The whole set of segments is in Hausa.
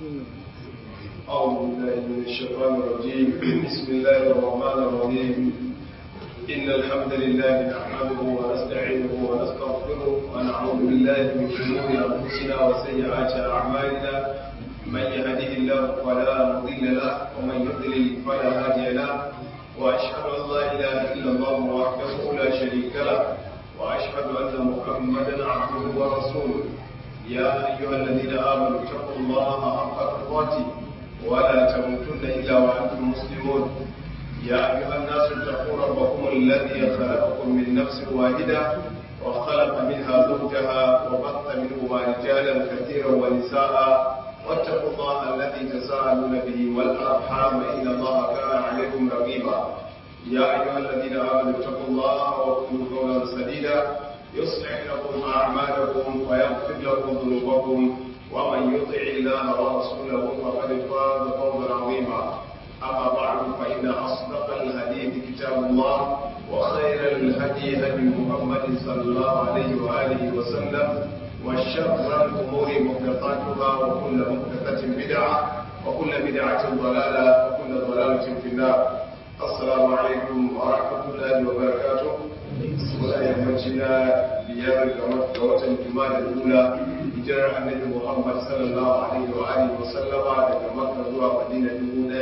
أعوذ بالله من الشيطان الرجيم بسم الله الرحمن الرحيم إن الحمد لله نحمده ونستعينه ونستغفره ونعوذ بالله من شرور أنفسنا وسيئات أعمالنا من يهده الله فلا مضل له ومن يضلل فلا هادي له وأشهد أن لا إله إلا الله وحده لا شريك له وأشهد أن محمدا عبده ورسوله يا أيها الذين آمنوا اتقوا الله حق تقاته ولا تموتن إلا وأنتم مسلمون يا أيها الناس اتقوا ربكم الذي خلقكم من نفس واحدة وخلق منها زوجها وبث منهما رجالا كثيرا ونساء واتقوا الله الذي تساءلون به والأرحام إن الله كان عليكم رقيبا يا أيها الذين آمنوا اتقوا الله وقولوا قولا سديدا يصلح لكم أعمالكم ويغفر لكم ذنوبكم ومن يطع الله ورسوله فقد فاز فوزا عظيما أما بعد فإن أصدق الحديث كتاب الله وخير الهدي هدي محمد صلى الله عليه وآله وسلم وشر الأمور محدثاتها وكل محدثة بدعة وكل بدعة ضلالة وكل ضلالة في النار السلام عليكم ورحمة الله وبركاته ولا يمتنا بيار ga watan Juma'a al-Ula hijirar Annabi Muhammad sallallahu alaihi wa alihi wa sallama daga Makka zuwa Madina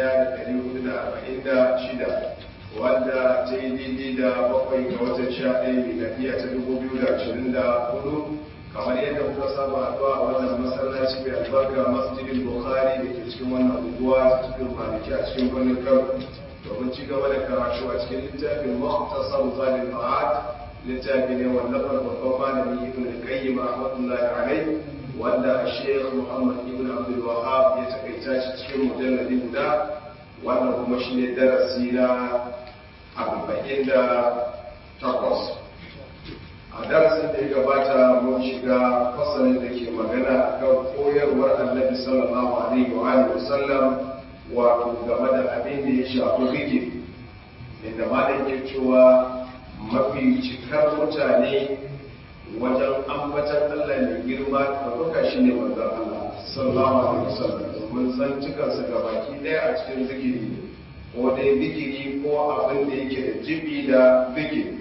1446 wanda ta yi daidai da bakwai ga watan 11 miladiya ta 2024 kamar yadda kuka saba haɗuwa a wannan masallaci mai albarka masjidin Bukhari da ke cikin wannan unguwa ta cikin maliki a cikin birnin Kano domin ci gaba da karatu a cikin littafin Mukhtasar Zalim Ma'ad littafi ne wallafar babban malami ibn al-qayyim rahmatullahi alayh wanda Sheikh Muhammad ibn Abdul Wahhab ya takaita shi cikin mujalladi guda wannan kuma shine darasi na 48 a darasin da ya gabata mun shiga fasalin da ke magana kan koyarwar Annabi sallallahu alaihi wa alihi wasallam wato game da abin da ya shafi zikiri inda malam ke cewa mafi cikar mutane wajen ambatan Allah mai girma da kuka shi ne manzan Allah sallallahu alaihi wasallam domin san cikansa ga baki ɗaya a cikin zikiri ko dai zikiri ko abin da yake da jibi da zikiri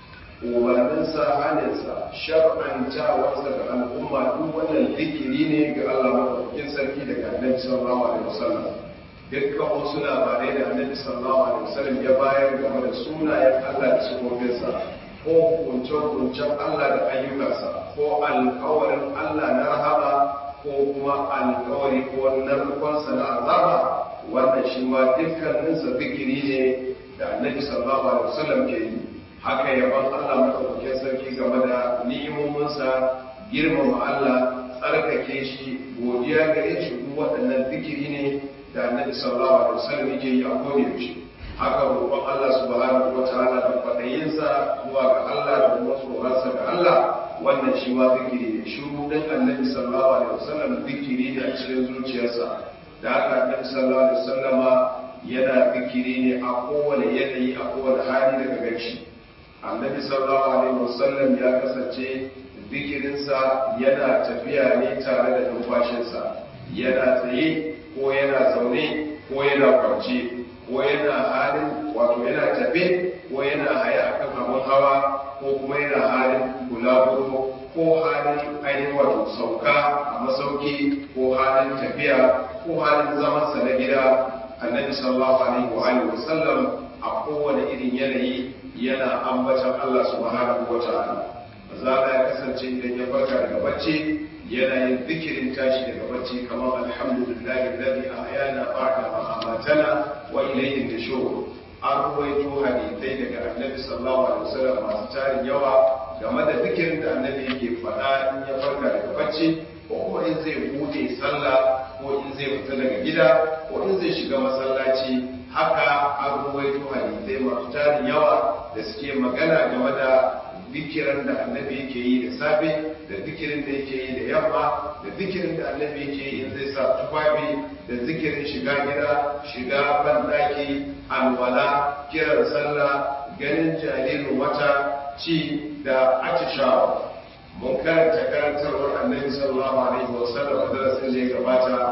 umarninsa haninsa shar'antawarsa ga al'umma duk wannan zikiri ne ga Allah maɗaukakin sarki daga annabi sallallahu alaihi wasallam dukkan wasu labarai da annabi sallallahu alaihi wasallam ya bayar game da sunayen Allah da sifofinsa ko hukunce-hukuncen Allah da ayyukansa ko alkawarin Allah na rahama ko kuma alkawari ko narkonsa na azaba wannan shi ma dukkaninsa zikiri ne da annabi sallallahu alaihi wasallam ke yi haka yaban Allah madaukakin sarki game da ni'imominsa girmama Allah tsarkake shi godiya gare shi duk waɗannan zikiri ne da annabi sallallahu alaihi wasallam yake yi a koda yaushe haka roƙon Allah subhanahu wataala da fadayinsa zuwa ga Allah da kuma tsoronsa ga Allah wannan shi ma zikiri ne shiru din annabi sallallahu alaihi wasallam zikiri ne a cikin zuciyarsa da haka annabi sallallahu alaihi wasallama yana zikiri ne a kowane yanayi a kowane hali daga gaci annabi sallallahu alaihi wasallam ya kasance zikirinsa yana tafiya ne tare da numfashinsa yana tsaye ko yana zaune ko yana kwance ko yana halin wato yana tafe ko yana haya akan abin hawa ko kuma yana halin bulaguro ko halin ainihin wato sauka a masauki ko halin tafiya ko halin zamansa na gida annabi sallallahu alaihi wa alihi wasallam a kowane irin yanayi yana ambatan Allah subhanahu wa ta'ala maza ya kasance idan ya farka daga bacci yana yin zikirin tashi daga bacci kamar alhamdulillahi alladhi ahyana ba'da ma amatana wa ilayhi nushur an ruwaito hadisai daga annabi sallallahu alaihi wasallam masu tarin yawa game da zikirin da annabi yake faɗa in ya farka daga bacci ko kuma in zai bude sallah ko in zai fita daga gida ko in zai shiga masallaci haka an ruwaito hadisai masu tarin yawa da suke magana game da zikiran da annabi yake yi da safe da zikirin da yake yi da yamma da zikirin da annabi yake yi in zai sa tufafi da zikirin shiga gida shiga bandaki alwala kiran sallah ganin jaririn wata ci da atishawa mun karanta karantarwar annabi sallallahu alaihi wasallam a darasin da ya gabata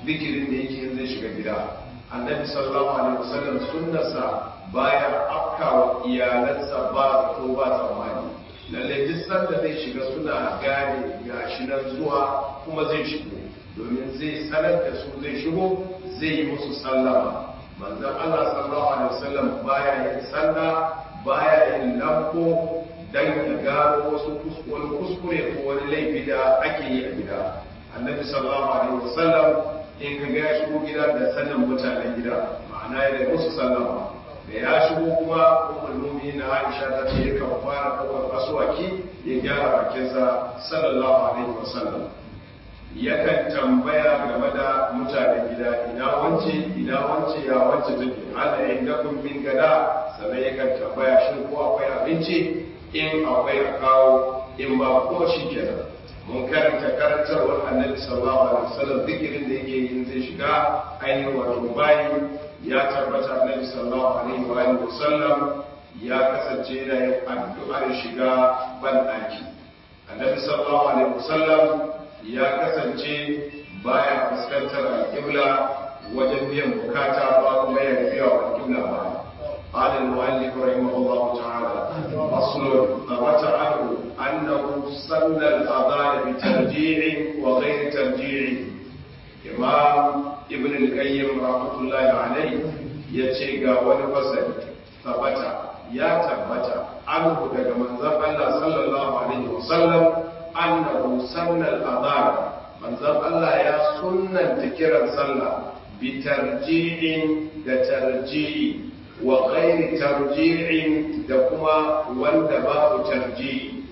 zikirin da yake zai shiga gida annabi sallallahu alaihi wasallam sunnarsa baya afkawa iyalansa ba zato ba tsammani lalle duk sanda zai shiga suna gane gashi nan zuwa kuma zai shigo domin zai sanar da su zai shigo zai yi musu sallama manzon Allah sallallahu alaihi wasallam baya yin sanda baya yin lambo dan ya gano wasu wani kuskure ko wani laifi da ake yi a gida annabi sallallahu alaihi wasallam in ka ga ya shigo gida da sanin mutanen gida ma'ana ya da musu sallama da ya shigo kuma ummul mu'minin Aisha ta ce yakan fara kawai aswaki ya gyara bakinsa sallallahu alaihi wasallam yakan tambaya game da mutanen gida ina wance ina wance ya wance take ala indakum min gada sannan yakan tambaya shin ko akwai abinci in akwai a kawo in ba ko shi kenan mun karanta karantarwar annabi sallallahu alaihi wasallam zikirin da yake yin zai shiga ainihin wato bayi ya tabbata annabi sallallahu alaihi wa alihi wasallam ya kasance yana yin addu'ar shiga ban daki annabi sallallahu alaihi wasallam ya kasance baya fuskantar alƙibla wajen biyan bukata ba kuma ya biya wa alƙibla ba قال المؤلف رحمه الله تعالى أصل ثبت عنه أنه سن الأذان بترجيع وغير ترجيع إمام ابن القيم رحمة الله عليه يتشيغا ونفسد ثبت يا ثبت عنه daga manzon Allah sallallahu alaihi wasallam annahu sanna al-adhan manzon Allah ya sunnanta kiran sallah bi tarji'in da tarji'i wa ghairi tarji'in da kuma wanda babu tarji'i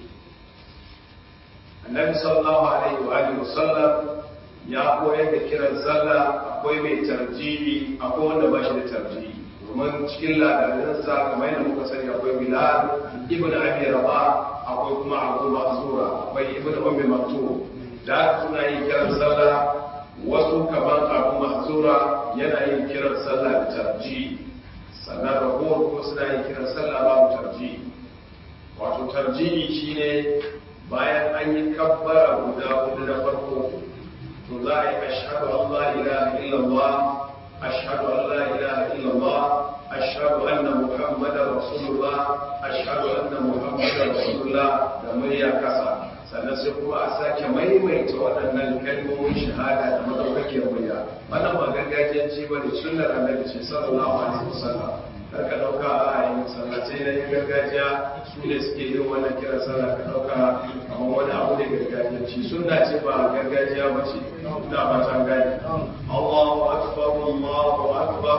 annabi sallallahu alaihi wa alihi wasallam ya koyar da kiran sallah akwai mai tarji'i akwai wanda ba shi da tarji'i domin cikin ladaninsa kamar yadda muka sani akwai bilal ibn abi rabah akwai kuma abu ma'zura akwai ibn ummi maktum da suna yin kiran sallah wasu kamar abu ma'zura yana yin kiran sallah da tarji'i sannan ragowar kuma suna yin kiran sallah babu tarji'i wato tarji'i shine bayan an yi kabbara guda hudu na farko to za a yi ashhadu an la ilaha illallah ashhadu an la ilaha illallah ashhadu anna muhammadar rasulullah ashhadu anna muhammadar rasulullah da murya kasa sannan sai kuma a sake maimaita waɗannan kalmomin shahada da madaukakiyar murya wannan ba gargajiyanci ba ne sunnar annabi ce sallallahu alaihi wasallam kar ka dauka a yin sallatai na yin gargajiya su ne suke yin wannan kiran sallah ka dauka kamar wani abu ne gargajiyanci sunna ce ba gargajiya ba ce ina ba ta gani Allahu akbar Allahu akbar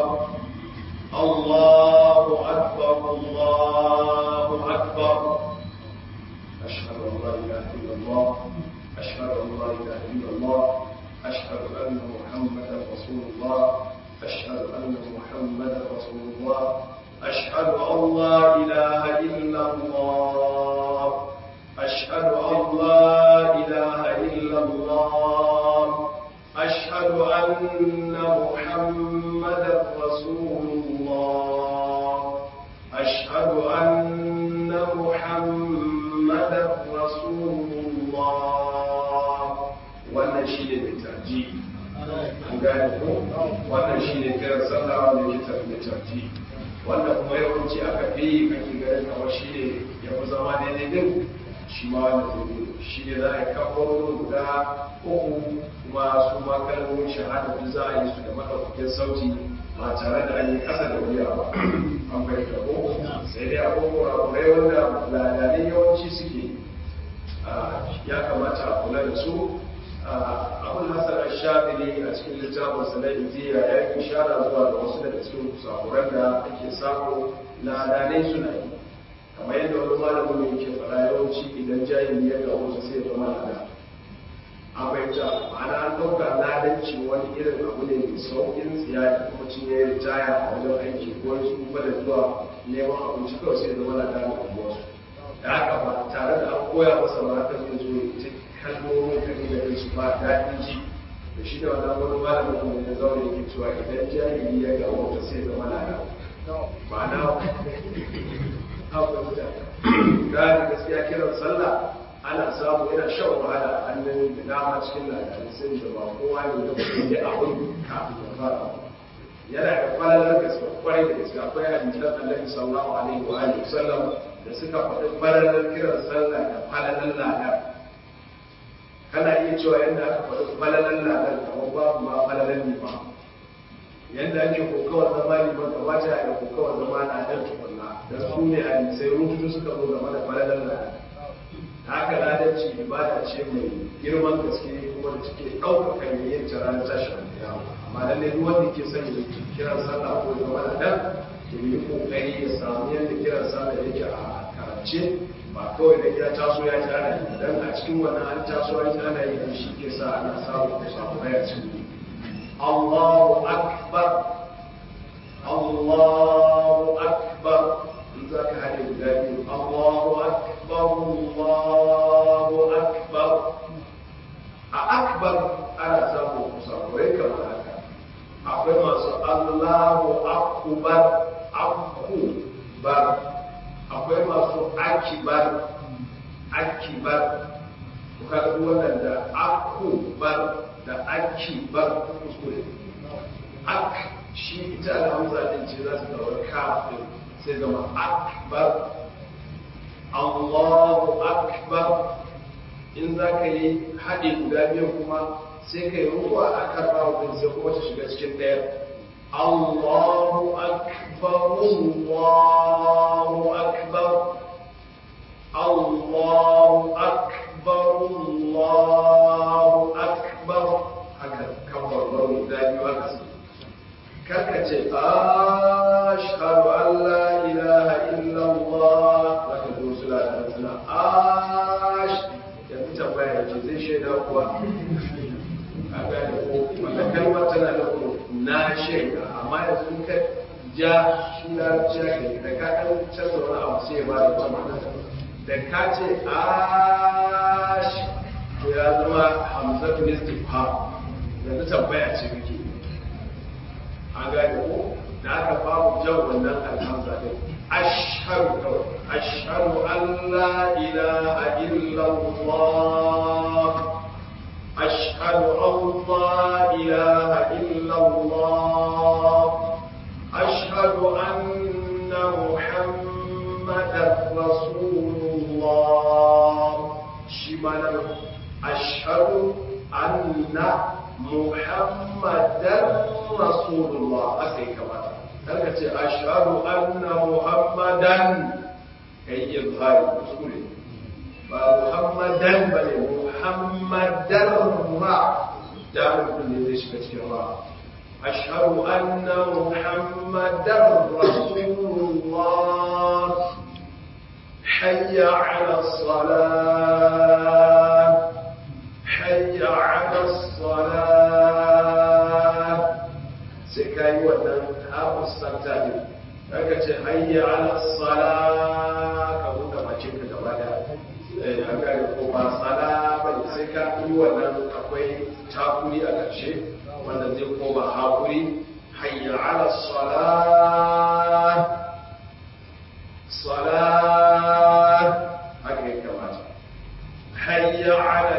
Allahu akbar Allahu akbar أشهد أن لا إله إلا الله أشهد أن لا إله إلا الله أشهد أن محمدا رسول الله أشهد أن محمدا رسول الله أشهد أن لا إله إلا الله أشهد أن لا إله إلا الله أشهد أن محمدا رسول الله أشهد أن محمدا رسول الله wannan shi ne mai tarji an gane ko wannan shi ne kiran sallah wanda ke tarbi tarji wanda kuma yawanci aka fi kake ganin kamar shi ne ya fi zama daidai din shi ma wanda zai yi shi ne za a yi kafarorin guda uku kuma su ma kalmomin shahada duk za a yi su da maɗaukakin sauti ba tare da an yi ƙasa da wuya ba an fahimta ko sai dai abubuwa kurai wanda ladanai yawanci suke ya kamata a kula da su abin hasar ashafili a cikin littafin sa na injiya ya yi ishara zuwa da wasu daga cikin kusakuran da ake samu ladanai suna yi kamar yadda wani malamin mai ke faɗa yawanci idan jahili ya ga wasu sai ya zama lada a fahimta ma'ana an ɗauka ladanci wani irin abu ne mai sauƙin tsiya da kuma cin ya ritaya a wajen aiki ko wani su kuma da zuwa neman abinci kawai sai ya zama lada da wasu da haka ba tare da an koya masa ba haka zai zo ya kalmomin kan da su ba daɗin ji da shi da wannan wani malamin kuma ya zaune yake cewa idan jahili ya ga wata sai zama lada ma'ana haka wuta gani gaskiya kiran sallah ana samu yana shan wahala a hannun da dama cikin labarai sai da ba kowa ne da kuma ya abin kafin ya fara yana da falalar gaske kwarai da gaske akwai hadisan annabi sallallahu alaihi wa alihi wasallam da suka faɗi falalar kiran sallah da falalar ladar kana iya cewa yadda aka faɗi falalar ladar kamar babu ma falalar nima yadda ake kokawar zama liman kamata ya yi kokawar zama ladar tukunna da su ne hadisai rubutu suka zo game da falalar ladar haka ladanci ibada ce mai girman gaske kuma da take ɗaukaka mai yin ta ranar tashin amma lallai duk wanda ke son ya kiran sallah ko ya zama da to yi kokari ya samu yadda kiran sallah yake a karance ba kawai da ya taso ya ji ana yi dan a cikin wannan an taso an ji ana yi shi ke sa ana samu da samu raya cikin Allahu akbar Allahu akbar in za ka haɗe guda biyu Allahu akbar Allahu akbar a akbar ana samun kusakurai kamar haka akwai masu Allahu akbar akubar akwai masu akibar akibar ku kaga wannan da akubar da akibar kuskure ak shi ita alhamza din ce za su zama kafin sai zama akbar Allahu akbar in za ka yi haɗe guda biyu kuma sai ka yi ruwa a kan rawun sai kuma ta shiga cikin ɗaya Allahu akbar Allahu akbar Allahu akbar Allahu akbar haka kan barbar guda biyu haka su karka ce ashhadu an la ilaha illallah zaka zo su la suna ash yanzu tambaya ce zai shaida kuwa a gane ko wanda kalmar tana da kuma na shaida amma yanzu ka ja shi na ja ke da ka ɗan canza wani abu sai ya ba da wata ma'ana da ka ce ash to ya zama hamzatu istifham yanzu tambaya ce kake an gane ko da aka babu jan wannan alhamza din ashhadu kawai ashhadu an la ilaha illallah ashhadu an la ilaha illallah ashhadu anna muhammadar rasulullah shi ma nan ashhadu anna muhammadan rasulullah aka yi kamata karka ce ashhadu anna muhammadan kai izhari kuskure ba muhammadan ba ne muhammadan ra da mutum ne zai shiga cikin ra ashhadu anna muhammadan rasulullah hayya ala salat hayya ala salat sai ka yi wannan haɓus santa ne daga ce hayya ala sala ka buɗe bakin ka gaba da an gane ko ba sala ba ne sai ka yi wannan akwai takuri a ƙarshe wanda zai koma haƙuri hayya ala sala sala haka ya kamata hayya ala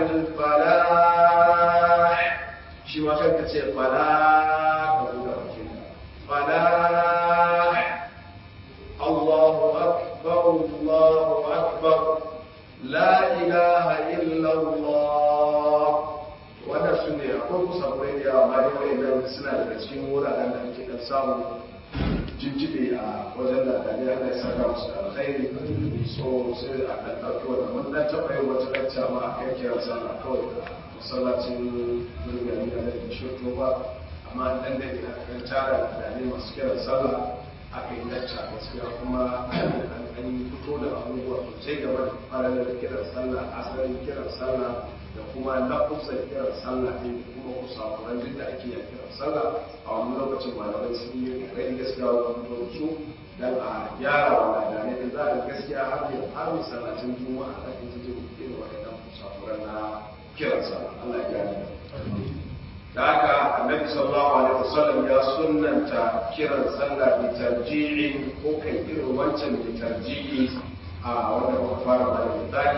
falah shi ma kanka ce falah ka buɗe bakin ka falah Allahu akbar Allahu akbar la ilaha illa Allah wannan su ne akwai kusa kurai da yawa ma dai wa'annan suna daga cikin wuraren da ake kan samu jinjibe a wajen da dare Allah ya saka musu da alkhairi so sai a kan ɗauki wannan mun dan taɓa yin wata lacca ma a kai kiran sallah kawai masallacin gurgani da laifin shirto ba amma an dan dade aka kan tara da ne masu kiran sallah aka yi lacca gaskiya kuma an yi fito da abubuwa sosai game da faralar kiran sallah asalin kiran sallah da kuma lafuzan kiran sallah ne da kuma kusakuran duk da ake yin kiran sallah a wani lokacin malamai sun yi kokari gaskiya wajen fito da su dan a gyara wa ladanai da za a gaskiya har yau har masallacin juma'a da ake jin irin waɗannan kusakuran na kiran sallah Allah ya gane da haka annabi sallallahu alaihi wasallam ya sunnanta kiran sallah bi tarji'i ko kai irin wancan bi tarji'i a wanda muka fara da misali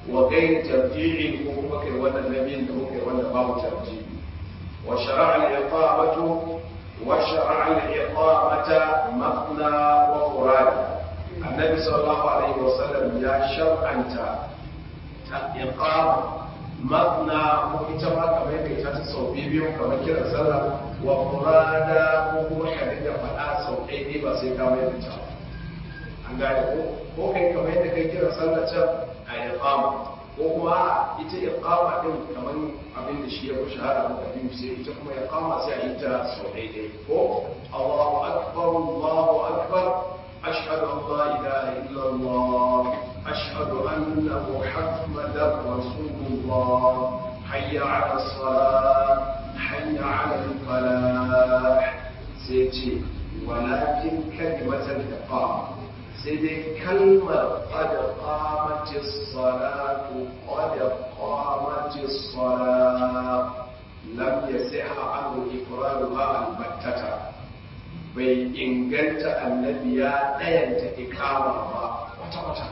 wa gairi tarji'in ko kuma kai wannan nabiyin da muka yi wanda babu tarji'i wa shara'a al-iqamatu wa shara'a al-iqamata maqna wa furada annabi sallallahu alaihi wa sallam ya shar'anta ta iqama maqna ko ita ma kamar da ita ta sau biyu kamar kiran sallah wa furada ko kuma ka dinga faɗa sau ɗaya ne ba sai ka mai da ta an gane ko ko kai kamar yadda kai kiran sallah can a iqama ko kuma ita iqama din kamar abin da shi ya fi shahara muka biyu sai ita kuma iqama sai a yi ta sau ɗaya ɗaya ko Allahu akbar Allahu akbar ashhadu an la ilaha illa Allah ashhadu anna muhammadar rasulullah hayya ala salat hayya ala al-falah sai ce walakin kalimatul iqama sai dai kalmar qad qamatis salatu qad qamatis salat lam yasiha anhu ifraduha al-battata bai inganta annabi ya dayanta ikama ba wata wata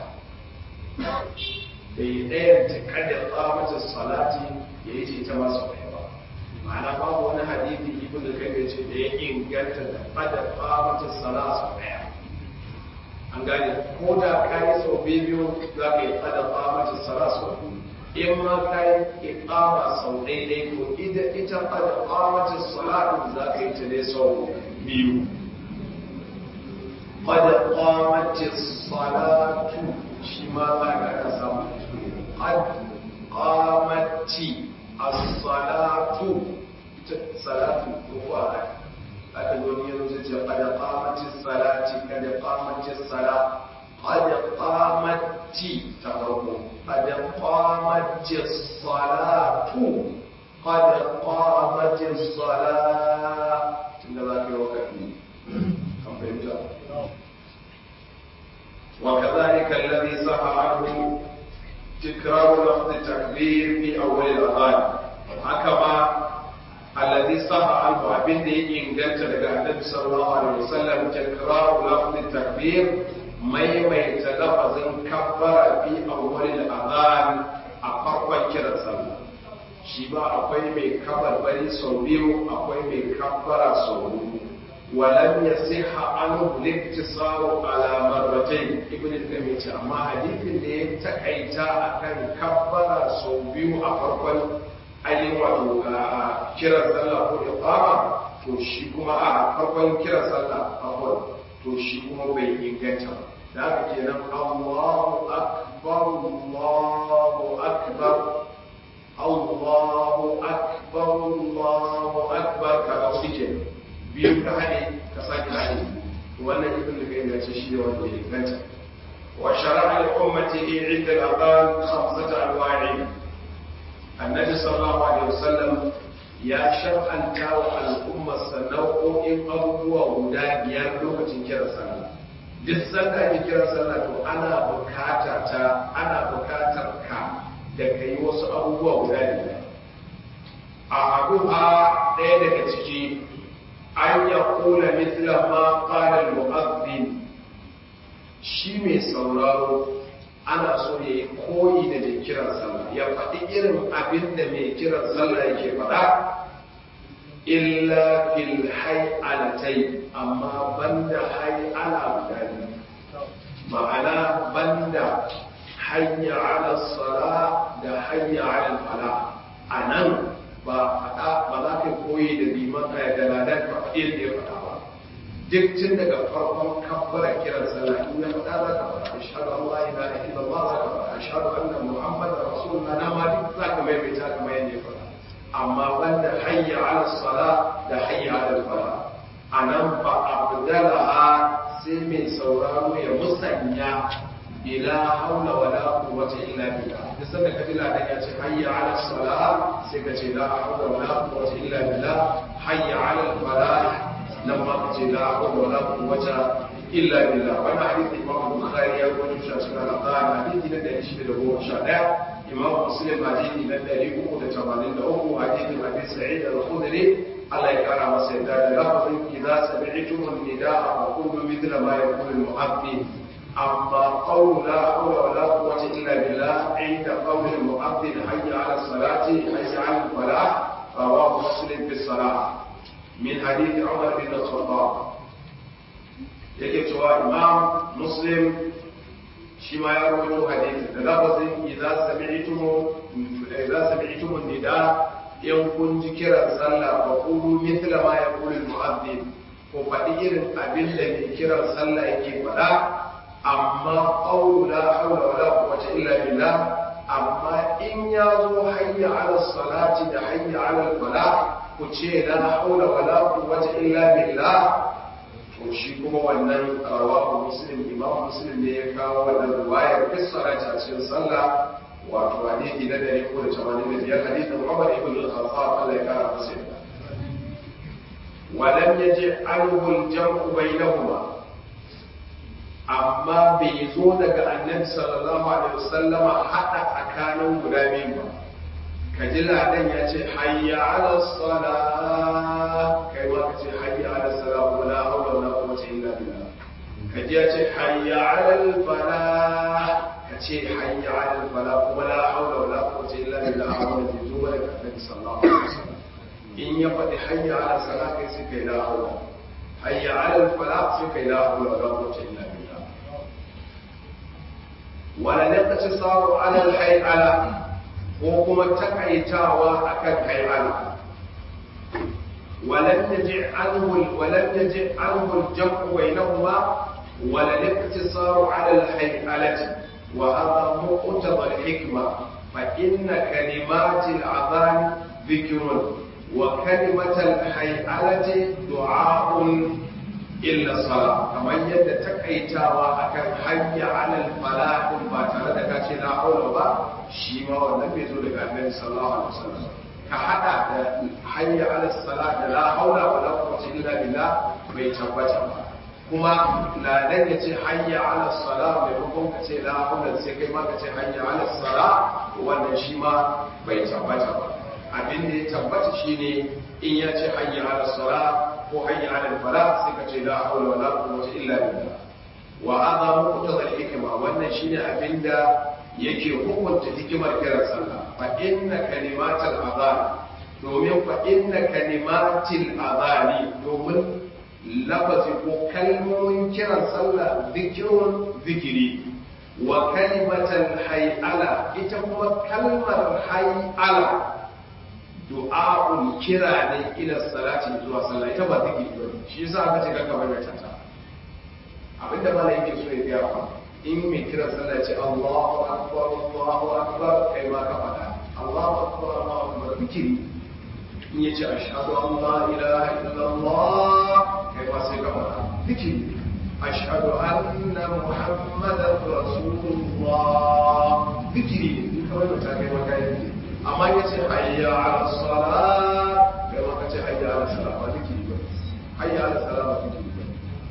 bai dayanta kada qamatis salati yayi ce ta masu ɗaya ba ma'ana babu wani hadisi ibnu kayyim ce da ya inganta da qad qamatis salatu ɗaya an gane ko da ka yi sau biyu za ka yi tsada famacin sara sau in ma ka yi ikama sau daidai to ita ita tsada famacin salatu za ka yi ta ne sau biyu tsada famacin salatu shi ma za ka ka samu qad qamati as-salatu ita salatu ko a aka zo ni yanzu ce kada qamati salati kada qamati sala kada qamati ta farko kada qamati salatu kada qamati sala tunda za ka yi wakati kan fahimta وكذلك الذي صح عنه تكرار لفظ التكبير في اول الاذان هكذا الذي صح عنه abin da ya inganta daga annabi sallallahu alaihi wasallam takraru lafzi takbir maimaita lafazin kabbara fi awwalil adhan a farkon kiran sallah shi ba akwai mai kabarbari sau biyu akwai mai kabbara sau hudu ولم يصح عنه الاقتصار على مرتين ابن القيم amma hadisin da ya takaita akan kabbara sau biyu a farkon ainihin wato kiran sallah ko iqama to shi kuma a farkon kiran sallah farkon to shi kuma bai inganta ba da haka kenan Allahu akbar Allahu akbar Allahu akbar Allahu akbar kaga shi ke biyu ka hade ka sake hade wannan ibn da kai ce shi ne wanda ya inganta wa shara'a li ummatihi 'inda al-adhan khamsata anwa'in annabi sallallahu alaihi wasallam ya shar'anta wa al'ummarsa nau'o'in abubuwa guda biyar lokacin kiran sallah duk sanda ake kiran sallah to ana bukata ta ana bukatar ka da ka yi wasu abubuwa guda biyar a abuha ɗaya daga ciki an ya kula mitla ma qala al-mu'adhdhin shi mai sauraro ana so ya yi koyi da mai kiran sallah ya faɗi irin abin da mai kiran sallah yake faɗa illa fil hay'alatai amma banda hay'ala guda biyu ma'ana banda hayya ala sala da hayya ala fala a nan ba faɗa ba za ka koyi da liman da ladan ba faɗi yadda ya faɗa ba duk tun daga farkon kabbara kiran sallah in ya faɗa za ka faɗa ashhadu an la ilaha illallah za ka faɗa ashhadu anna muhammadar rasulullah na ma duk za ka maimaita kamar yadda ya faɗa amma banda hayya ala sala da hayya ala fala anan ba abdalaha sai mai sauraro ya musanya bila haula wala quwwata illa billah duk sanda ka ji ladan ya ce hayya ala sala sai ka ce la haula wala quwwata illa billah hayya ala falah nan ma ka ce la hawla wala quwwata illa billah wannan hadisi Imam Bukhari ya rawaito shi a cikin al-Qur'an hadisi na 611 Imam Muslim hadisi na 383 hadisi Abi Sa'id al-Khudri Allah ya kara masa yadda da lafazin idza sami'tum an-nida'a fa qulu mithla ma yaqulu al-mu'adhdhin amma qawlu la hawla wa la quwwata illa billah inda qawli al-mu'adhdhin hayya 'ala as-salati hayya 'ala al-falah rawahu muslim fi salah min hadith Umar bin al-Khattab yake cewa imam muslim shi ma ya rawaito hadisi da lafazin idza sami'tum idza sami'tum nida in kun ji kiran sallah fa qulu mithla ma yaqulu al-mu'adhdhin ko faɗi irin abin da mai kiran sallah yake faɗa amma qawlu la hawla wala quwwata illa billah amma in ya zo hayya ala salati da hayya ala falah ku ce la hawla wala quwwata illa billah to shi kuma wannan rawahu muslim imam muslim ne ya kawo wannan riwayar kissara ta cikin sallah wato hadisi na dare ko da tamanin da biyar hadisin Umar ibn al-Khattab Allah ya kara masa yarda ولم يجع عنه الجمع بينهما amma bai zo daga annabi sallallahu alaihi wasallama hada tsakanin guda biyu ba ka ji ladan ya ce hayya ala sala kai ma ka ce hayya ala sala wa la hawla wa la quwwata illa billah ka ji ya ce hayya ala al falah ka ce hayya ala al falah kuma la hawla wa la quwwata illa billah amma bai zo daga annabi sallallahu alaihi wasallam in ya faɗi hayya ala sala kai sai kai la hawla hayya ala al falah sai kai la hawla wa la quwwata illa billah wala naqtisaru ala al hay'ala ko kuma takaitawa akan hay'ala ولم يجع عنه ولم يجع عنه الجمع بينهما ولا الاقتصار على الهيئلة وهذا مقتضى الحكمة فإن كلمات الأذان ذكر وكلمة الهيئلة دعاء إلا الصلاة كما يد تكيتاوا أكن حي على الفلاح ما ترى كاشي لا حول ولا شيما والنبي يزول النبي صلى الله عليه وسلم كحدا حي على الصلاة لا حول ولا قوة إلا بالله bai tabbata ba kuma ladan ya ce hayya ala sala maimakon ka ce la haula sai kai ma ka ce hayya ala sala wannan shi ma bai tabbata ba abin da ya tabbata shine in ya ce hayya ala sala ko hayya ala fala sai ka ce la haula wala quwwata illa billah wa hadha muqtada al-hikma wannan shine abin da yake hukunta hikimar kiran sallah fa inna kalimatal adhan domin fa inna kalimatil adhani domin lafazi ko kalmomin kiran sallah zikirun zikiri wa kalimatan hay'ala ita kuma kalmar hay'ala du'a'un kira ne ila salati zuwa sallah ita ba zikiri ba shi yasa aka ce kanka bai ta ta abinda mala yake so ya gaya fa in mai kiran sallah ce Allahu akbar Allahu akbar kai ma ka faɗa Allahu akbar Allahu akbar zikiri in yace ashhadu an la ilaha illallah kai ma sai ka faɗa zikiri ashhadu anna muhammadan rasulullah zikiri ne in kawai mata kai ma kai zikiri amma ya ce hayya ala sala kai ma ka ce hayya ala sala ba zikiri ba hayya ala sala ba zikiri ba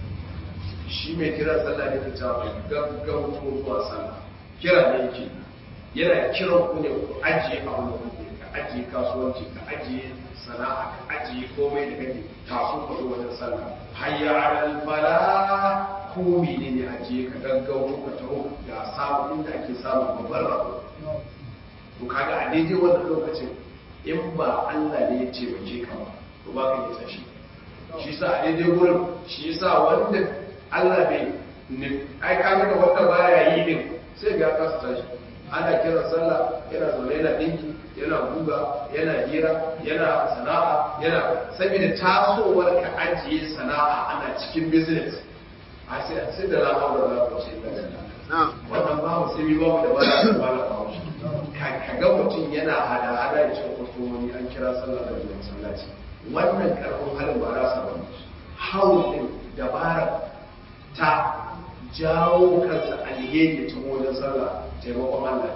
shi mai kira sallah ne ta mai gaggauto zuwa sallah kira ne yake yana kiran ku ne ku ajiye abin da kuke ka ajiye kasuwanci ka ajiye sana'a ka ajiye komai da kake taso ka zo wajen sallah hayya alal fala ko menene ajiye ka gaggauto ka taho ga samu inda ake samun babbar rabo to kaga a daidai wannan lokacin in ba Allah ne ya taimake ka ba to ba ka yi tashi shi sa a daidai gurin shi sa wanda Allah bai ai kaga da wanda baya yi din sai ga ka tashi ana kiran sallah yana zaune yana dinki yana guga yana hira yana sana'a yana saboda tasowar ka ajiye sana'a ana cikin business a sai sai da lafa da lafa ce da wannan ba mu sai ba mu da bala da bala ba mu ka ga mutum yana hada hada da cikin kwastomomi an kira sallah da wajen sallaci wannan karfin halin ba za su ba hawan din dabara ta jawo kansa alheri ta wajen sallah taimakon Allah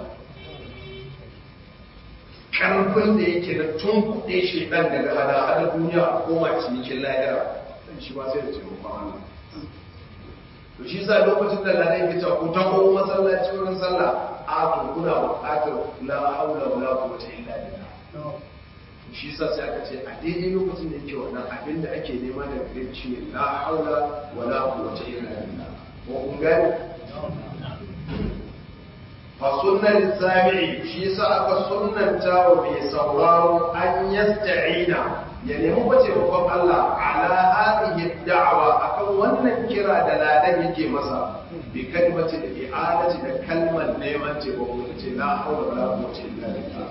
karfin da yake na tun kuɗe shi ɗan daga hada-hada duniya a koma cinikin lahira shi ba sai da taimakon Allah to shi sa lokacin da lalai ya ce ku ta ko masallaci wurin sallah a to kuna buƙatar la haula wala quwwata illa billah shi sa sai aka ce a daidai lokacin da yake wannan abin da ake nema daga gare shi ne la haula wala quwwata illa billah ko kun gani fa sunnan sami'i shi yasa aka sunnanta wa mai sauraro an yasta'ina ya nemi bace babban Allah ala hadhihi da'wa akan wannan kira da ladan yake masa bi kalmati da i'adati da kalmar neman taimako ce la hawla wala quwwata illa billah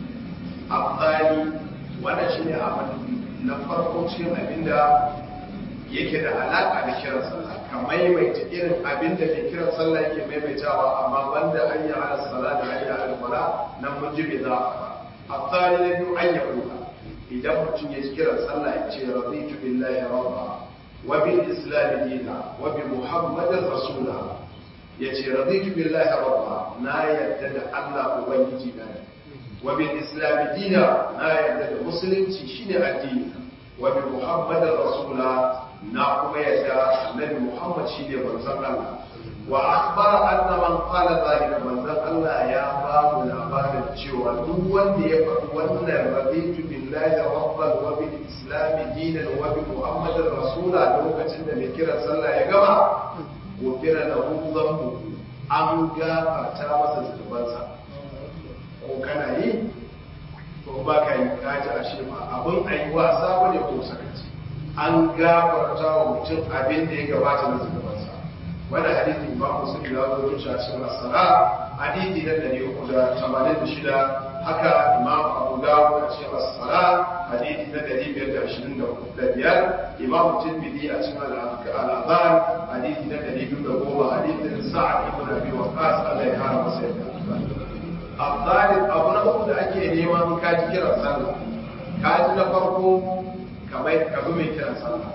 afdali wannan shine abin na farko cikin abinda yake da alaka da kiran sallah ka maimaita irin abinda mai kiran sallah yake maimaitawa amma banda an yi ala sala da an yi ala fala nan mun ji bai za a fara afdali na biyu an yi kuka idan mutum ya kira sallah ya ce raditu billahi rabba wa bil islam dina wa bi muhammadin rasula ya ce raditu billahi rabba na yarda da Allah ubangiji na ne wa bil islam dina na yarda da musulunci shine addini wa bi muhammadin rasula na kuma yarda annabi muhammad shine manzon Allah wa akhbara anna man qala zalika manzon Allah ya ba mu labarin cewa duk wanda ya faɗi wannan raditu billahi rabban wa bil islam dinan wa bi muhammadin rasula lokacin da mai kira sallah ya gama gofira lahu dhanbu an gafarta masa zunubansa ko kana yi ko ba ka yi kaji ashe ba abin ayi wasa bane ko sakaci an gafarta wa mutum abin da ya gabata na zunubansa wani hadisi ba mu sun ya zo zuciya cikin asara hadisi na ɗari uku da tamanin da shida haka imam abu dawud a cikin asara hadisi na ɗari biyar da ashirin da biyar imam tirmidhi a cikin al'azan hadisi na ɗari biyu da goma hadisin sa'ad ibn abi waqas Allah ya kara masa yadda afdalin abu na uku da ake neman kaji kiran sallah kaji na farko kamar kabi mai kiran sallah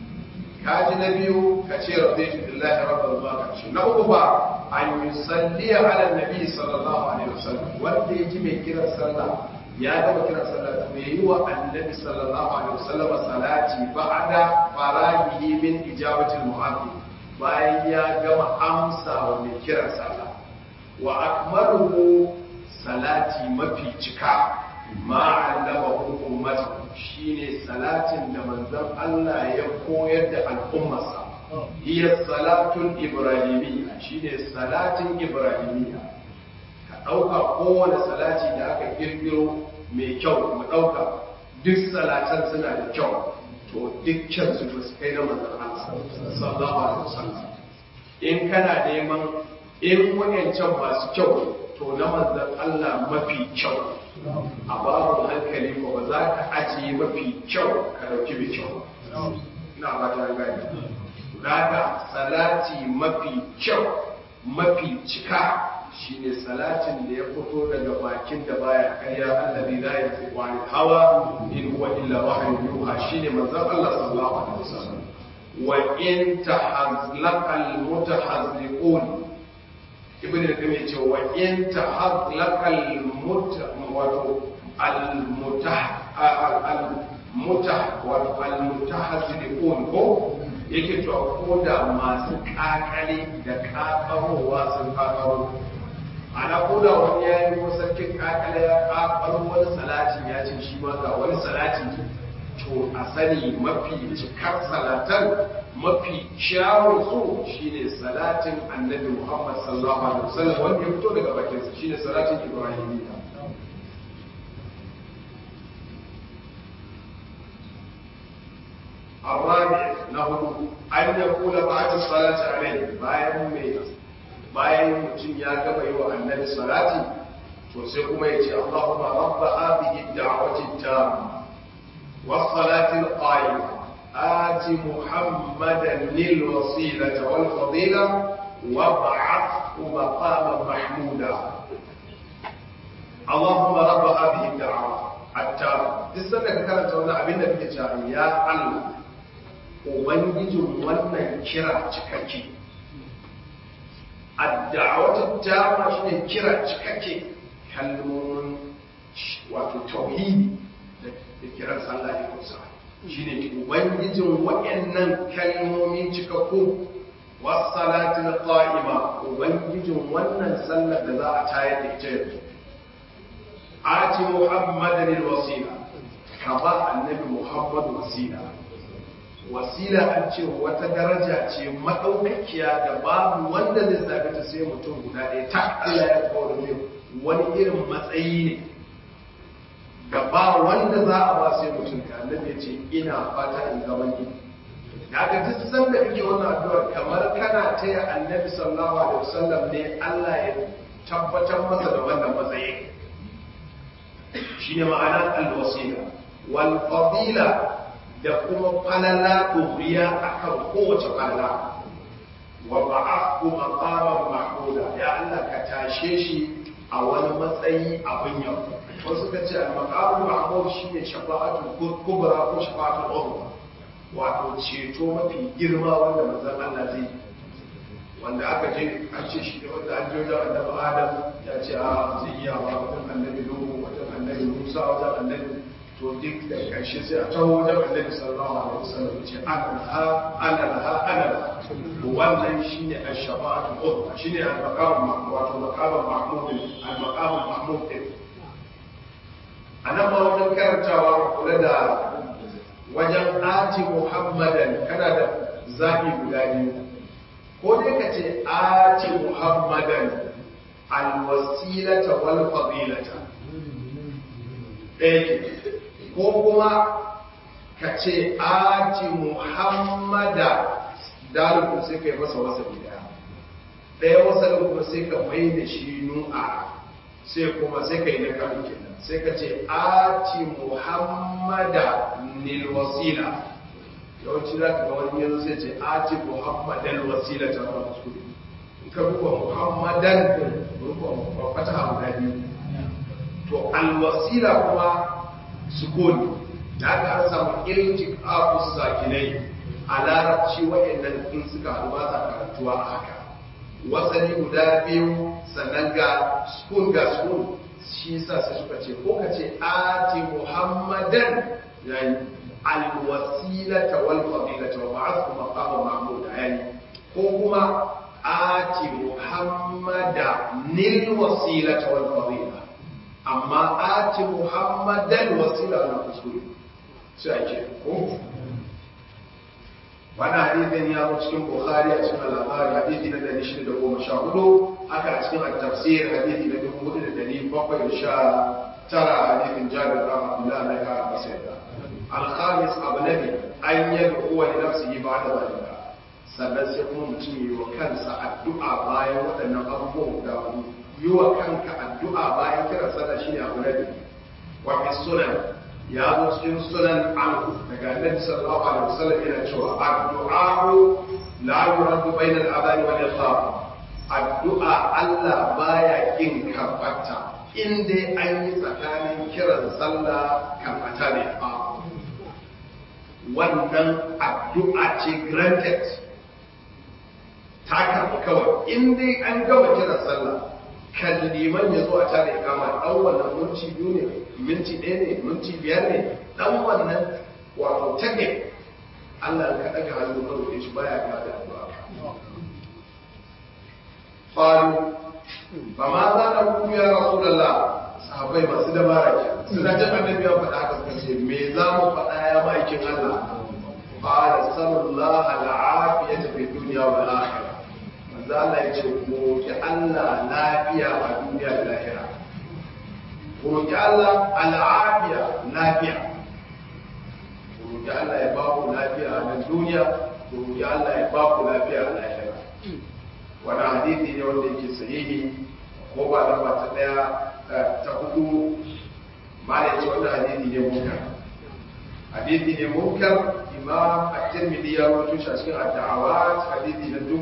kaji na biyu ka ce raditu billahi rabbil zuwa karshe na uku ba an yusalli ala nabi sallallahu alaihi wasallam wanda ya ji mai kiran sallah ya gama kiran sallah to yayi wa annabi sallallahu alaihi wasallam salati ba'da farahihi min ijabati al-mu'adhdhin bayan ya gama amsa wa mai kiran sallah wa akmaluhu salati mafi cika ma allamahu ummatahu shine salatin da manzon Allah ya koyar da al'ummarsa hiya salatul ibrahimiyya shine salatin ibrahimiyya ka dauka kowane salati da aka kirkiro mai kyau mu dauka duk salatan suna da kyau to dukkan su ba su kai na manzon Allah sallallahu alaihi wasallam in kana neman in wayancan masu kyau to na manzon Allah mafi kyau a babu hankali ko ba za ka ajiye mafi kyau ka dauki mai kyau na ba ta gani daga salati mafi kyau mafi cika shine salatin da ya fito daga bakin da baya karya allazi la yantiqu an hawa in huwa illa wahyun yuha shine manzon Allah sallallahu alaihi wasallam wa in tahazlaqa al-mutahazliqun ibn al-qayyim yace wa in tahazlaqa wato al-mutah wato al-mutahazziqun ko yake to ko da masu kakale da kakarowa sun kakaro ana ko da wani ya yi sarkin kakale ya kakaro wani salatin ya ce shi ma ga wani salatin to a sani mafi cikar salatan mafi kyawun su shine salatin annabi Muhammad sallallahu alaihi wasallam wanda ya fito daga bakinsa shine salatin Ibrahimiyya الرابع له أن يقول بعد الصلاة عليه bayan mai bayan mutum ya gaba yi wa annabi salati to sai kuma ya ce Allahumma rabba hadhihi ad-da'wati at-tamma was-salati al-qa'ima آت محمدا للوسيلة والفضيلة وابعثه مقاما محمودا اللهم رب هذه الدعوة التامة تستنى كانت وانا أبين نبي يا الله Ubangijin wannan kira cikakke. Adda'awatu dama shi ne kira cikakke kalmomin wato tauhidi da kiran sallah ya kusa. Shi ne Ubangijin waɗannan kalmomin cikakku wasalatin qa'ima Ubangijin wannan sallar da za a tayar da ita yanzu. Ati Muhammadan wasila ka ba annabi Muhammad wasila wasila an ce wata daraja ce maɗaukakiya da babu wanda zai sami ta sai mutum guda ɗaya ta Allah ya kawo mai wani irin matsayi ne da ba wanda za a ba sai mutum ka annabi ya ce ina fata in ga wani da aka duk san da kake wannan addu'ar kamar kana taya annabi sallallahu alaihi wasallam ne Allah ya tabbatar masa da wannan matsayi shine ma'ana al-wasila wal fadila da kuma falala ɗoriya a kan kowace falala wa ba'aku maqaman mahmuda ya Allah ka tashe shi a wani matsayi abin yau wasu ka ce al-maqamu mahmud shine shafa'atul kubra ko shafa'atul uzma wato ceto mafi girma wanda manzon Allah zai wanda aka je an ce shi wanda an je wajen annabi Adam ya ce a zai iya wa wajen annabi Nuhu wajen annabi Musa wajen annabi to duk da ƙarshe sai a taho wajen annabi sallallahu alaihi wasallam ce ana laha ana laha ana laha wannan shine ash-shafa'atu uzma shine al-maqam wato maqam mahmud al-maqam mahmud anan ma wajen karantawa kula da wajen ati muhammadan kana da zabi guda biyu ko dai ka ce ati muhammadan al-wasilata wal fadilata ɗaya ko kuma ka ce aji muhammada dalibin sai ka yi masa wasa daya ɗaya wasa kuma sai ka mai da shi nu'a sai kuma sai ka yi na kan kenan sai ka ce aji muhammada nil wasila yawanci za ka ga wani yanzu sai ce aji muhammadan wasila ta wani kuskure in ka rufa muhammadan rufa fata guda biyu to alwasila kuma sukuni da aka an samu iltik afus sakinai a larabci waɗannan in suka haɗu ba sa karantuwa a haka wasani guda biyu sannan ga sukun ga sukun shi sa sai suka ce ko ka ce ati muhammadan yayi alwasilata wal fadilata wa ba'athu maqama mahmud yayi ko kuma ati muhammada nil wasilata wal fadila amma ati muhammadan wasila na kuskure sai ake ko wani hadithin ya zo cikin bukhari a cikin al'amari hadithi na dari shida da goma sha hudu haka a cikin al-tafsir hadithi na dubu hudu da dari bakwai da sha tara hadithin jabir ɗan abdullah na ya masa yadda al-khamis abu nabi an yi kowa da nafsihi ba da zalika sannan sai kuma mutum yi wa kansa addu'a bayan waɗannan abubuwan guda hudu yi wa kanka addu'a bayan kiran sallah shine abu na biyu wa fi sunan ya zo cikin sunan anhu daga annabi sallallahu alaihi wasallam yana cewa addu'a la yuraddu bayna al-adhan wal iqam addu'a Allah baya kin karbata in dai an yi tsakanin kiran sallah karbata ne a wannan addu'a ce granted ta karɓi kawai in dai an gama kiran sallah kan liman ya zo a tare kama ɗan wannan minti biyu ne minti ɗaya ne minti biyar ne ɗan wannan wato take Allah ka ɗaga hannu ka roƙe shi baya ka da addu'a qalu fa ma za na ku ya rasulullah sahabbai masu dabara ke suna jin annabi ya faɗa haka suka ce me za mu faɗa ya ma'aikin Allah qala sallallahu al'afiyata fi dunya wal akhirah manzo Allah ya ce roƙi Allah lafiya a duniya da lahira roƙi Allah al'afiya lafiya roƙi Allah ya ba ku lafiya a nan duniya roƙi Allah ya ba ku lafiya a lahira wani hadithi ne wanda yake sahihi ko ba lamba ta daya ta hudu ma da ce wannan hadithi ne munkar hadithi ne munkar imam at-tirmidhi ya rawaito shi a cikin ad-da'awat hadithi na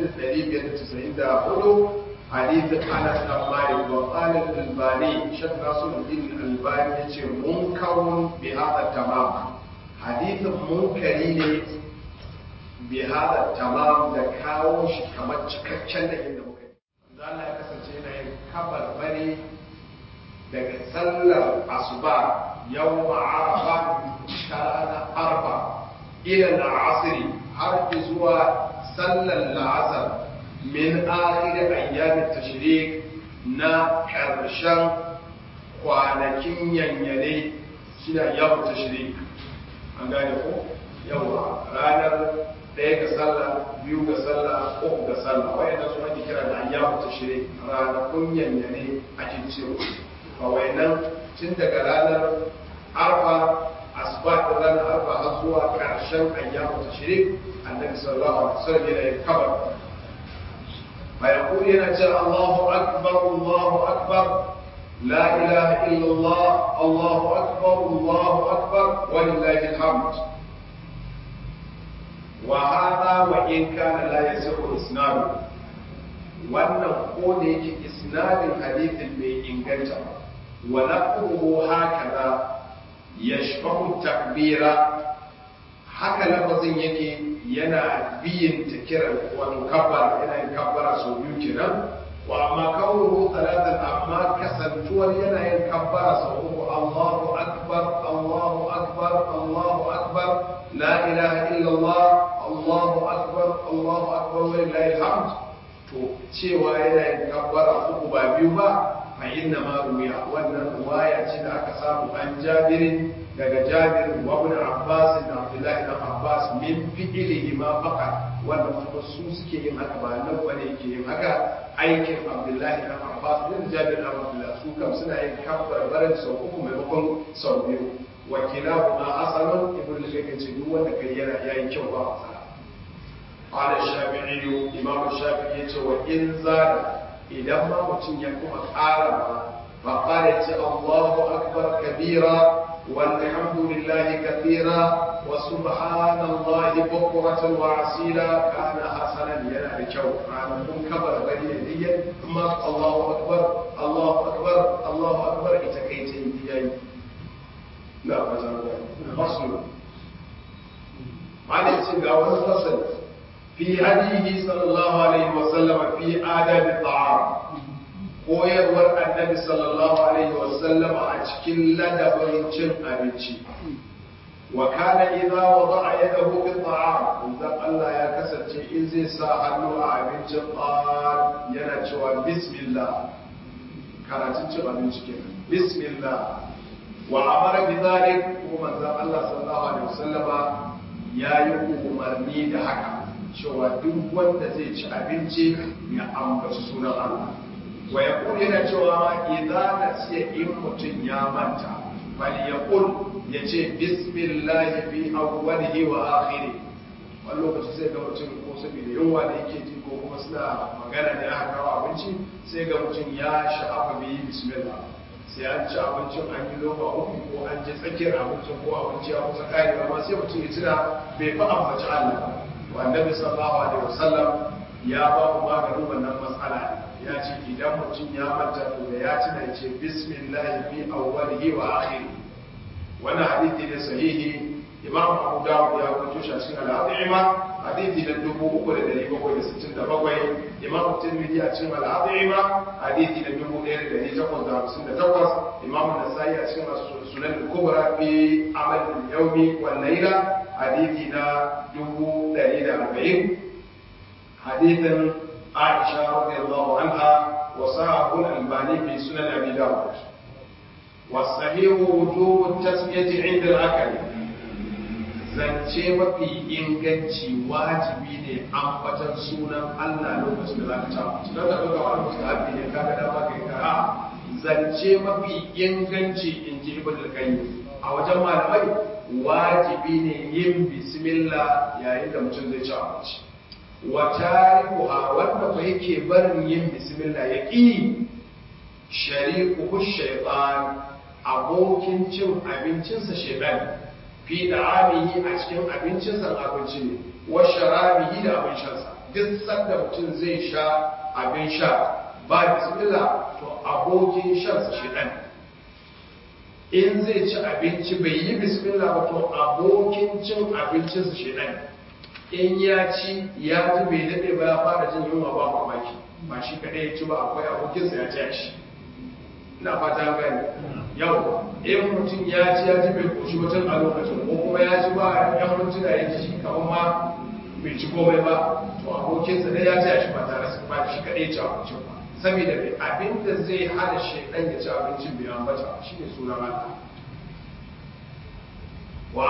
4594 hadith Anas bin Malik wa qala al-Albani Shaykh Nasruddin al-Albani yace munkarun bi hadha tamam hadithin munkari ne bi hadha tamam da kawo shi kamar cikakken da inda muka yi Allah ya kasance yana yin kabar bari daga sallar asuba yawma arafa ta ranar arfa ila al'asiri har zuwa sallar la'asar min akhir ayyamin tashrik na karshen kwanakin yanyane shine yawon tashrik an gane ko yawa ranar ɗaya ga sallah biyu ga sallah uku ga sallah wayannan su ake kira da ayyamu tashrik ranakun yanyane ake cewa ba wayannan tun daga ranar arfa asbat da ranar arfa har zuwa ƙarshen ayyamu tashrik annabi sallallahu alaihi wasallam yana yin kabar فيقول ينجى الله أكبر الله أكبر لا إله إلا الله الله أكبر الله أكبر ولله الحمد وهذا وإن كان لا يصح إسناده wannan ko da yake isnadin hadithin bai inganta wa lafzuhu hakaza yashbahu takbira haka lafazin yake yana biyin ta kiran wato kabbara yana yin kabbara sau biyu kenan wa amma kawo talatan amma kasantuwar yana yin kabbara sau uku Allahu akbar Allahu akbar Allahu akbar la ilaha illallah Allahu akbar Allahu akbar wa lillahi alhamd to cewa yana yin kabbara uku ba biyu ba fa inna ma ruya wannan ruwaya ce da aka samu an jabirin daga jabir wa ibn abbas da abdullahi ibn abbas min fi'lihi ma faqa wannan kuma su suke yin haka ba nan bane yake yin haka aikin abdullahi ibn abbas da jabir ibn abdullah su kam suna yin kabbar barin sau uku maimakon sau biyu wa kilahuma hasanun ibn al-shaykh ce duk wanda kai yana yayin kyau ba matsala qala shafi'i imam shafi'i yace wa in zada idan ma mutum ya kuma ƙara ba fa qala ce Allahu akbar kabira والحمد لله كثيرا وسبحان الله بكرة وعسيلا كان حسنا ينا بكو عن كبر بني يديا ثم الله أكبر الله أكبر الله أكبر إتكيتين دياي لا فصل عن السنة فصل في هديه صلى الله عليه وسلم في آداب الطعام koyarwar annabi sallallahu alaihi wasallam a cikin ladabin cin abinci wa kana idza wada'a yadahu fi ta'am idan Allah ya kasance in zai sa hannu a abincin qal yana cewa bismillah karatun cin abinci kenan bismillah wa amara bi dhalik kuma manzon Allah sallallahu alaihi wasallama yayi umarni da haka cewa duk wanda zai ci abinci ya ambaci sunan Allah wa ya yana cewa idan nasiya in mutum ya manta bal ya kul ya ce bismillah fi awwalihi wa akhiri wani lokaci sai ga mutum ko saboda yunwa da yake ji ko kuma suna magana ne aka kawo abinci sai ga mutum ya sha'afa bai yi bismillah sai an ci abincin an yi loma uku ko an ji tsakiyar abincin ko abinci ya kusa karewa ma sai mutum ya tuna bai fi ambaci Allah wa annabi sallallahu alaihi wasallam ya ba mu maganin wannan matsala ne ya ce idan mutum ya manta to da ya tuna ya ce bismillah fi awwalihi wa akhiri wannan hadisi ne sahihi imam abu dawud ya rubuto shi a cikin al-adhima hadisi na 3767 imam tirmidhi a cikin al-adhima hadisi na 1858 imam an-nasai a cikin sunan al-kubra fi amal al-yawmi wal layla hadisi na 140 hadisin عائشة رضي الله عنها وصاحب الألباني في سنن أبي داود والصحيح وجوب التسمية عند الأكل zance mafi inganci wajibi ne ambatan sunan Allah lokacin da za ka ci abinci don ka ɗauka wani mustahabi ne ka ga dama kai ka zance mafi inganci in ji ibn al-qayyim a wajen malamai wajibi ne yin bismillah yayin da mutum zai ci abinci wa tarikuha wanda ba yake barin yin bismillah ya ƙi shari'uhu shaytan abokin cin abincinsa shaytan fi da'amihi a cikin abincinsa abinci ne wa sharabihi da abin shansa duk sanda mutum zai sha abin sha ba bismillah to abokin shansa shaytan in zai ci abinci bai yi bismillah ba to abokin cin abincinsa shaytan in ya ci ya ji bai daɗe ba ya fara jin yunwa ba mamaki ba shi kaɗai ya ci ba akwai abokinsa ya ci shi ina fata gani yau in mutum ya ci ya ji bai koshi mutum a lokacin ko kuma ya ci ba yan mintuna ya ji shi kamar ma bai ci komai ba to abokinsa ne ya ci shi ba tare su ba shi kaɗai ci abincin ba saboda mai abin da zai hana shaidan ya ci abincin bai ambata shi ne sunan Allah wa ahadith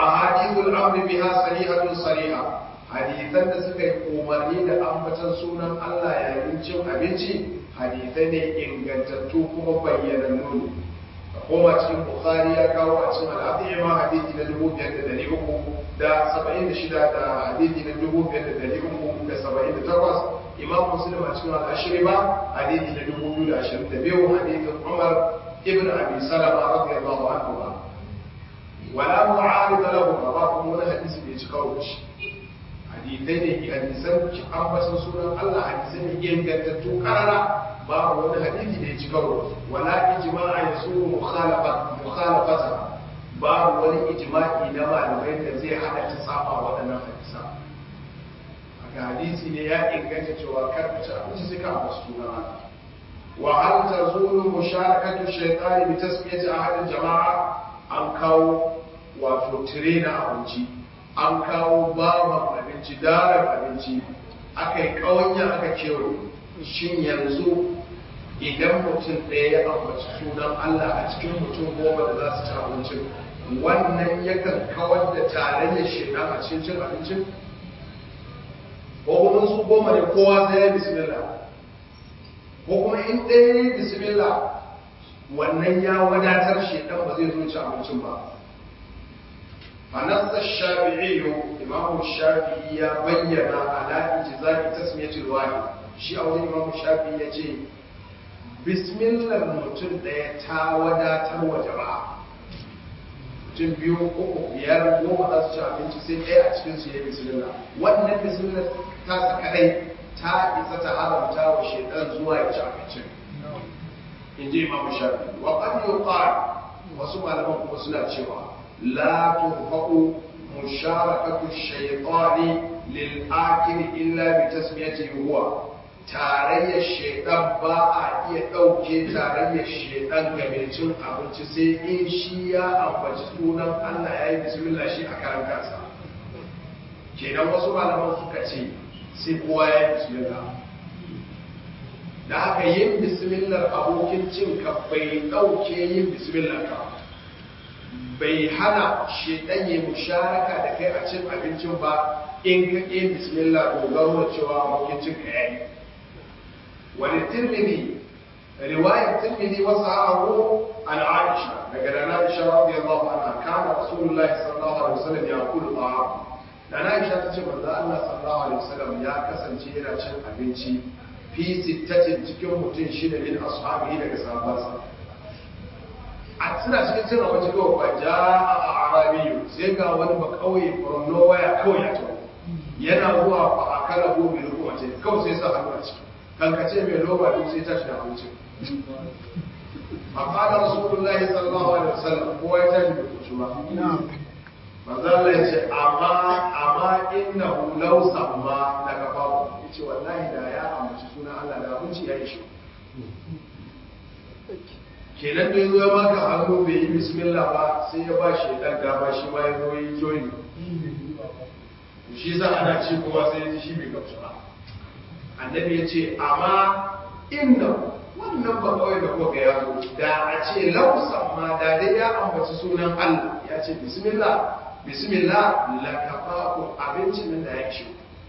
ahadithul amri biha sarihatun sariha hadithan da suka yi umarni da ambatan sunan Allah yayin cin abinci hadithai ne ingantattu kuma bayyanannu ne koma cikin bukhari ya kawo a cikin al'adiyya ma hadithi na dubu biyar da dari uku da saba'in da shida da hadithi na dubu biyar da dari uku da saba'in da takwas imam muslim a cikin al'ashiri ba hadithi na dubu biyu da ashirin da biyu hadithin umar ibn abi salama radiyallahu anhu ba wala mu'arida lahu ba kuma wani hadisi bai ci karo da shi hadisai ne hadisan ambatan sunan Allah hadisai ne ingantattu karara babu wani hadisi da ya ci karo wala ijma'a yasuru mukhalafat mukhalafata babu wani ijma'i na malamai da zai hada ta saba waɗannan hadisa haka hadisi ne ya inganta cewa kar ka ci abinci sai ka ambaci sunan Allah wa hal tazulu musharakatu shaytani bi tasmiyati ahad jama'a an kawo wato tire na abinci an kawo baban abinci daren abinci aka yi ƙawanya aka kewaye shin yanzu idan mutum ɗaya ya ambaci sunan Allah a cikin mutum goma da za su ci abincin wannan yakan kawar da tarayyar shaidan a cikin cin abincin ko kuma su goma ne kowa sai ya bismillah ko kuma in ɗaya ya yi bismillah wannan ya wadatar shaidan ba zai zo ci abincin ba فنص الشافعي إمام الشافعي بين على إجزاء تسمية الواحد شيء أول إمام الشافعي يجي بسم الله mutum ɗaya ta wadatar wa jama'a mutum biyu uku biyar goma za su ci abinci sai ɗaya a cikin su ya bismillah wannan bismillah ta sa kadai ta isa ta haramta wa shaitan zuwa ya ci abincin in ji imam shafi wa qad yuqal wasu malaman kuma suna cewa لا ترفع مشاركة الشيطان للآكل إلا بتسميته هو tarayyar shaidan ba a iya ɗauke tarayyar shaidan ga mai cin abinci sai in shi ya ambaci sunan Allah ya yi bismillah shi a karan kansa kenan wasu malaman suka ce sai kowa ya yi bismillah da haka yin bismillah abokin cin ka bai ɗauke yin bismillah ka bai hana shedan ya musharaka da kai a cin abincin ba in ka ƙi bismillah dogaro da cewa abokin cin ka yayi wani tirmidhi riwayar tirmidhi wasu haru an aisha daga da na aisha radiyallahu anha kana rasulullahi sallallahu alaihi wasallam ya kula ta'am da na aisha ta ce manzo Allah sallallahu alaihi wasallam ya kasance yana cin abinci fi sittatin cikin mutum shida min ashabihi daga sahabbansa a suna cikin cin abinci kawai ba ja a arabiyu sai ga wani ba kauye from nowhere kawai ya tawo yana zuwa fa a kala gobe da kuma ce kawai sai sa hannu a ciki kankace mai loba duk sai tashi da abinci a fara rasulullahi sallallahu alaihi wasallam kowa ya tashi da kuci ba manzo Allah ya ce amma amma innahu law samma da kafa yace wallahi da ya ambaci sunan Allah da abinci ya yi shi kenan da ya zo ya maka hannu bai yi bismillah ba sai ya ba shi dan dama shi ma ya zo yi joyi shi za ana ci kowa sai ya ji shi bai gamsu ba annabi ya ce amma inna wannan ba kawai da kuka ya zo da a ce lausan ma da dai ya ambaci sunan Allah ya ce bismillah bismillah la kafaku abincin nan da ya ci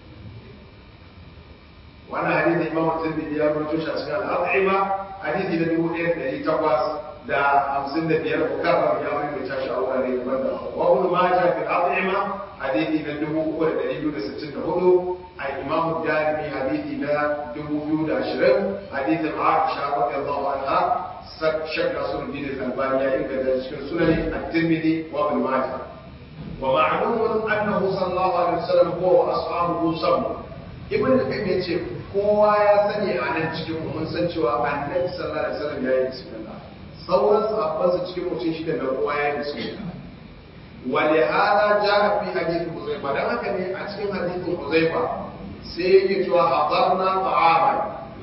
wannan hadisi imam tirmidhi ya rubuto shi a cikin al-at'ima hadisi na dubu ɗaya da ɗari takwas da hamsin da biyar bukatar ya rubuta shi a wurare daban-daban wa ibn majah fi al-at'ima hadisi na dubu uku da ɗari biyu da sittin da hudu a imam darimi hadisi na dubu biyu da ashirin hadisin aisha radiyallahu anha shak nasiruddin al-albani ya inganta cikin sunan at-tirmidhi wa ibn majah ومعلوم أنه صلى الله عليه وسلم هو وأصحابه صبر ابن القيم yace kowa ya sani a nan cikin mun san cewa annabi sallallahu alaihi wasallam ya yi bismillah sauran sahabban su cikin mutum shida da kowa ya yi bismillah wa li hada jaa fi hadith Huzaifa dan haka ne a cikin hadithin Huzaifa sai yake cewa hadarna ta'aman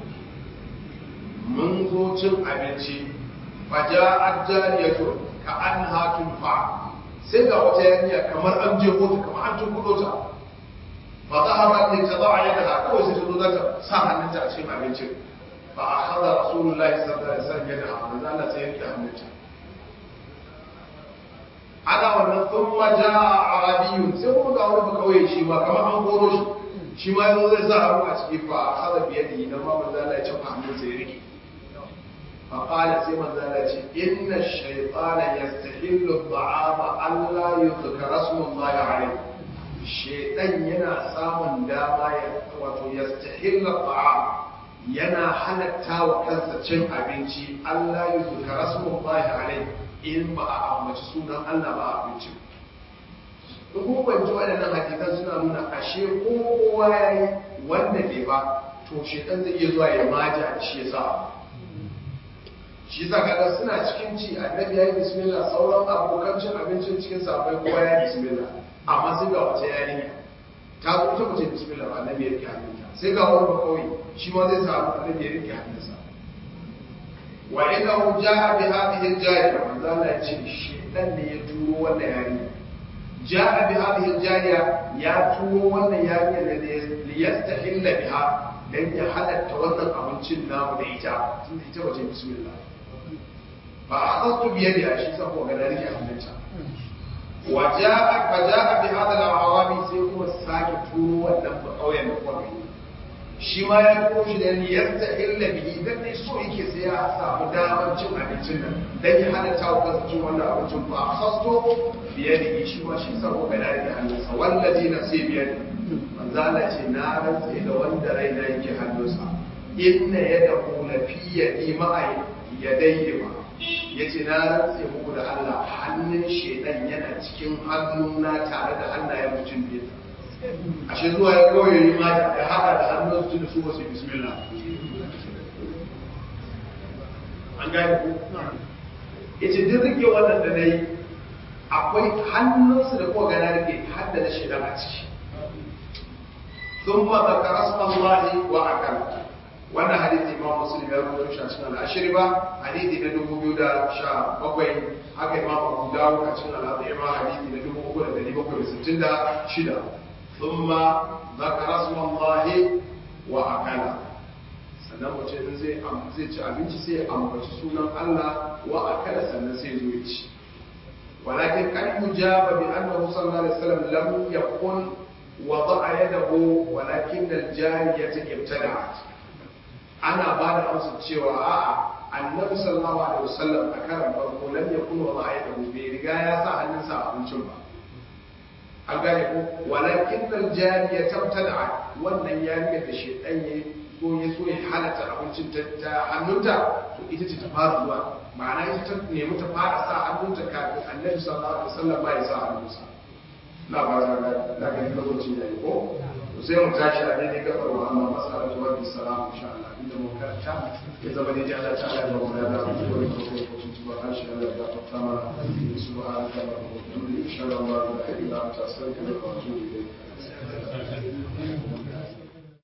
mun zo cin abinci fa ja'at jariyatu ka anha tunfa sai ga wata yarinya kamar an je ta kamar an tun kudo ta fa za a ba ta ba a yadda kawai sai ta zo za ta sa hannunta a cikin abincin fa a haɗa rasulullahi sallallahu alaihi wasallam yadda hannun Allah sai yanke hannunta ana wannan thumma jaa arabiyyun sai kuma ga wani bakawai shi ma kamar an goro shi shi ma yanzu zai sa hannu a ciki fa akhadha bi yadihi nan ma manzo Allah ya ce hannun sai rike fa qala sai manzo Allah ya ce inna ash-shaytana yastahillu at-ta'ama alla yuzkara ismullahi alayhi shaytan yana samun dama ya wato yastahillu at-ta'am yana halatta wa kansa cin abinci Allah yuzkara ismullahi alayhi in ba a ambaci sunan Allah ba a abincin da kuma kwanci waɗannan hadisan suna nuna ashe kowa ya yi wanda bai ba to shekan zai iya zuwa ya maja da shi ya sa shi sa kaga suna cikin ci annabi ya yi bismillah sauran abokan cin abincin cikin sabai kowa ya yi bismillah amma sai ga wace yarinya ta zo ta mace bismillah ba annabi ya rike hannunta sai ga wani bakawai shi ma zai samu annabi ya rike hannunsa wa innahu ja'a bi hadhihi al-jariya manzo Allah ya ce shedan ne ya turo wannan yarinya ja'a bi hadhihi al-jariya ya turo wannan yarinya ne da yastahilla biha dan ya halatta wannan abincin namu da ita tunda ita bace bismillah fa akhadtu bi yadi shi sa ko ga rike hannunta wa ja'a fa ja'a bi hadha al-awami sai kuma sake turo wannan ba kauyen da kuma shi ma ya turo shi da yadda illa bihi dan ne so yake sai ya samu damar cin abincin nan dan ya halatta wa kansa cin wannan abincin ba khasto biyadihi shi ma shi sabo ga dare da hannunsa wallazi nafsi biyadi manzo Allah ce na rantsa da wanda raina yake hannunsa inna yadahu la fi yadi ma'a yadayhi ma yace na rantsa muku da Allah hannun shedan yana cikin hannuna tare da hannayen mutum biyu ashe zuwa ya kawai yi mata ya haɗa da hannun su da su wasu bismillah an gane ku ya ce duk rike wannan da na yi akwai hannunsu da kowa gana rike hadda na shaidan a ciki sun ma da karasman lahi wa akan wannan hadithi imam muslim ya rubuta shi a cikin al'ashiri ba hadithi na dubu biyu da sha bakwai haka imam abu dawo a cikin al'adhima hadithi na dubu uku da dari bakwai da sittin da shida ثم ذكر اسم الله وأكل sannan mace in zai zai ci abinci sai ya ambaci sunan Allah wa akala sannan sai zo ya ci walakin kan yujaba bi annahu sallallahu alaihi wasallam lam yakun wada'a yadahu walakin al-jariyata ibtada'at ana ba da amsa cewa a'a annabi sallallahu alaihi wasallam a karan farko lam yakun wada'a yadahu bai riga ya sa hannunsa a abincin ba an gane ko walakin nan jari ya tabtada wannan yariyar da shedan ya so ya so ya halatta abincin ta hannunta to ita ce ta fara zuwa ma'ana ita ta nemi ta fara sa hannunta kafin annabi sallallahu alaihi wasallam ba ya sa hannunsa na ba ta ga na ga lokacin yayi ko to sai mu tashi a daidai gabar wa amma masala ta wa salamu insha Allah inda mu karanta ya zama daidai Allah ta Allah ya ba mu da da ko ko ko سبحان الله سبحانك اللهم وبحمدك اشهد ان لا اله الا انت استغفرك واتوب اليك